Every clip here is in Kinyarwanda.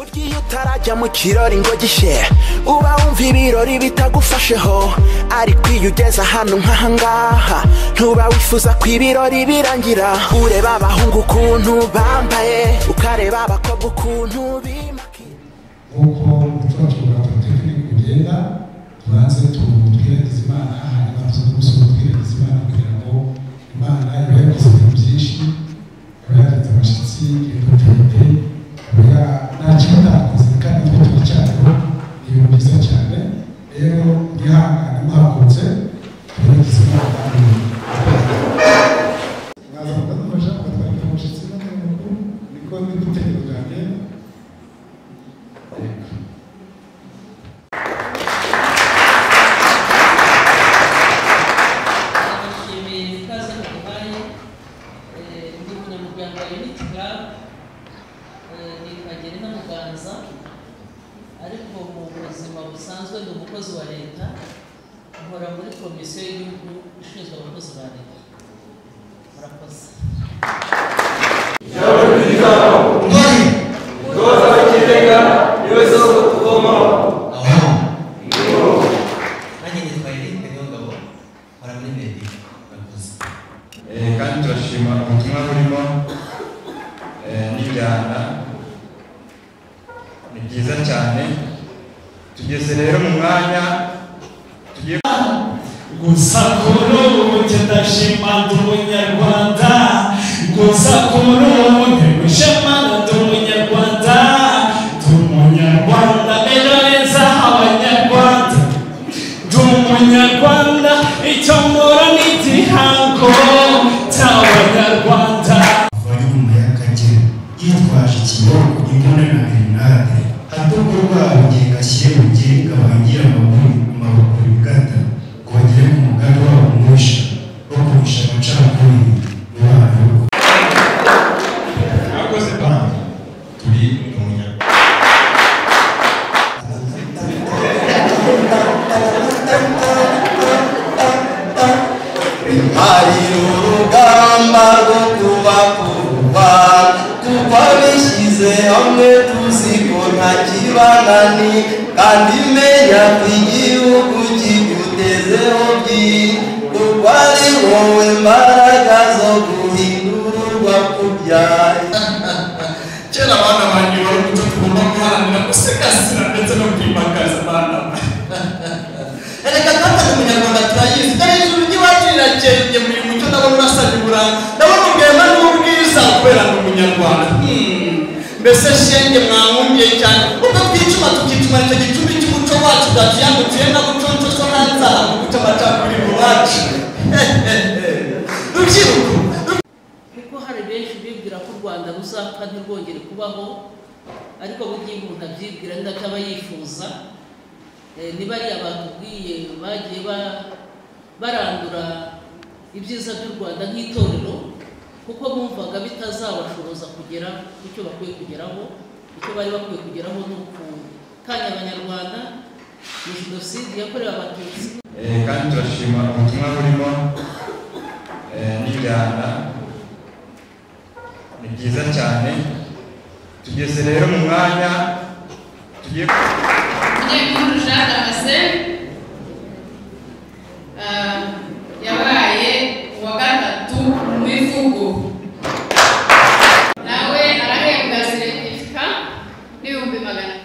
igihe utarajya mu kirori ngo gishe uba wumva ibirori bitagufasheho ariko iyo ugeze ahantu nk'ahangaha ntuba wifuza ko ibirori birangira ureba abahungu ukuntu bambaye ukareba abakobwa ukuntu bimakiye nk'uko gukora kurwanya tekini kugenda tubanze tubwiragiriza imana hanyuma tuze gusa tubwiragiriza imana kugira ngo imana iba yagize ibintu byinshi iba yagize abashyitsi ibintu birebire iba ntacyitakoze kandi twe turi cyaro ni ibintu byiza cyane rero mwihangane muhagurutse tubwiragiriza imana mwaza mukadufasha mukatwakira umushyitsi n'abanyamakuru niko n'ibitego byanjye ndabashimiye ikaze muduhaye Eh, ndi umunyamuryango wa unity club Eh, ni kagere n'umuganza ariko mu buzima busanzwe ndi umukozi wa leta nkora muri komisiyo y'igihugu ishinzwe abakozi ba leta murakoze aho nanjye nitwa Eric Niyongabo nkora muri media murakoze Eh, kandi turashima ubutumwa burimo eh, n'injyana ni byiza cyane tugeze rero mu mwanya tugiye gusa kuri ubu tudashimanda umunyarwanda gusa kuri ubu ntidushimanda umunyarwanda turi umunyarwanda ejo heza abanyarwanda turi umunyarwanda icyo mbura ni igihango cy'abanyarwanda bari nyuma y'akagera yitwaje ikiboko imbunda na grenade hato rwabo igihe gashyire mu gihe kabangira amaguru amaboko bigata ngo bagere ku mugambi wabo mwinshi wo kurusha amacakubiri mu bana twakoze banki turi mu nyarwanda hari urugamba rwo kuba kuba kuba bishyize hamwe tuzi ko nta kibanani kandi menya ko igihugu kigutezeho byinshi kuko ari wowe mbaraga zo guhindurwa kubyaye kera abana banjye wari umuco tugomba guharanira gusigasira ndetse no kwimakaza abana ereka twataye umunyarwanda turayizi kandi ijuru ry'iwacu rirakeye muri mucyo ndabona urasabye uburanga ndabona ubwema n'ubwiza kubera ni umunyarwanda Hmm. mbese shenge mwankumbiye cyane ubwo twicuma tukicuma icyo gicumbi cy'umuco wacu bwatuyambukiye na buconco so hanzaha mu guca amacakubiri mu bacu rubyiruko kuko hari benshi bibwira ko u rwanda ruzapfa ntirwongere kubaho ariko burya iyo umuntu abyibwira ni nabyo aba yifuza Eh, ni bariya batubwiye bagiye ba- barandura ibyiza by'u rwanda nk'itorero kuko bumvaga bitazabashoboza kugera ku cyo bakwiye kugeraho icyo bari bakwiye kugeraho ni ukuntu kandi abanyarwanda ni jenoside yakorewe abatutsi Eh, kandi turashima ubutumwa burimo eh, n'injyana ni byiza cyane tugeze rero mu mwanya tugiye Nyekuru Jean Damascene ah, yabaye uwa gatatu mu mivugo nawe arahembwa seritifika n'ibihumbi magana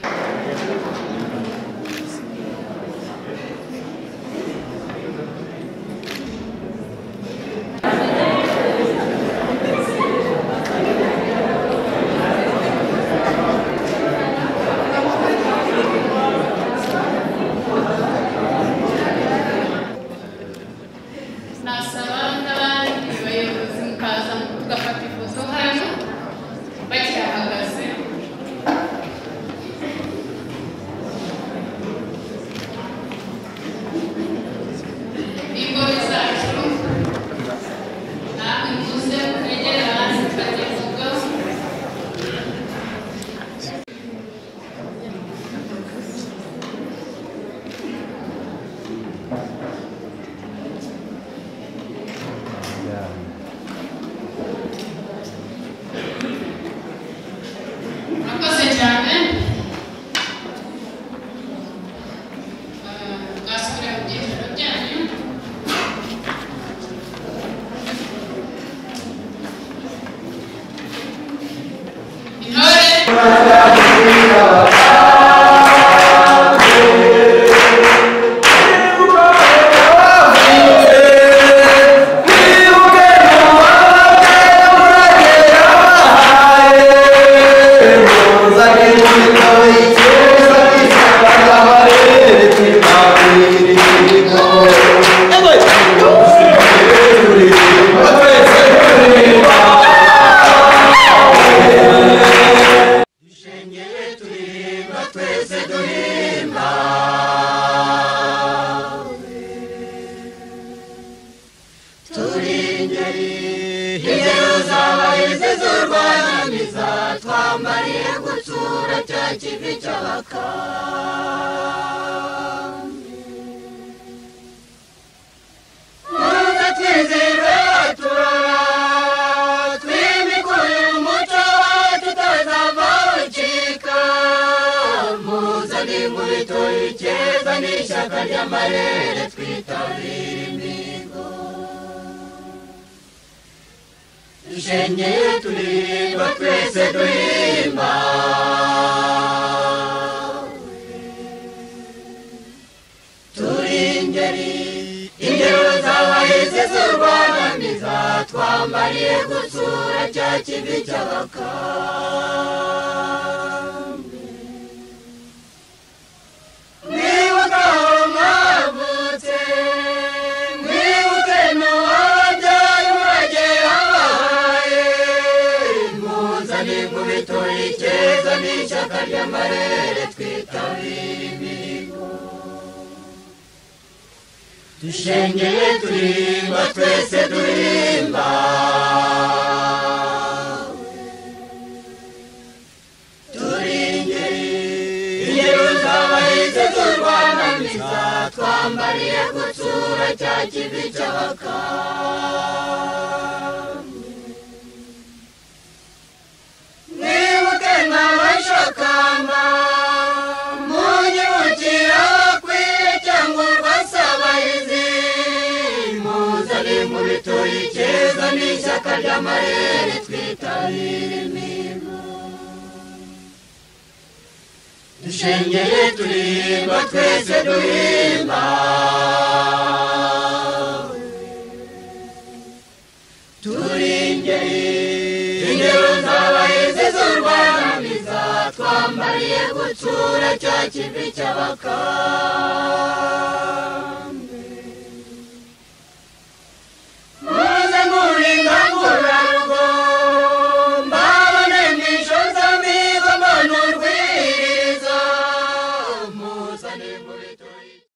igitura cya kivi cy'abakambi muze twizihirwe turara twimikure umuco tutazava ucika muze n'inkubito icyeza n'ishyaka ry'amarere twitabire imigo ishenge turirimba twese duhimba turi ingeri ingero z'abahise z'u rwanda ntizatwambariye gusura cya kivi cy'abakambi mwibuka aho mwavutse mwibuke n'uwabyaye umurage yabahaye muzane inkubito icyeza n'ishyaka ry'amarere twitabire imihigo dushengeye turirimba twese duhimba turi ingeri ingero z'abahise z'u rwanda nziza twambariye gutsura cya kivi cy'abakambi mwibuke nk'abashakamba munyibukira abakwiye cyangwa urwasabahizi muzane inkubito icyeza n'ishyaka ry'amarere twitabire imihigo dushengeye turirimba twese duhimba turi ingeri ingero z'abaheze z'u rwanda bizatwambariye gutsura cya kivi cy'abakambi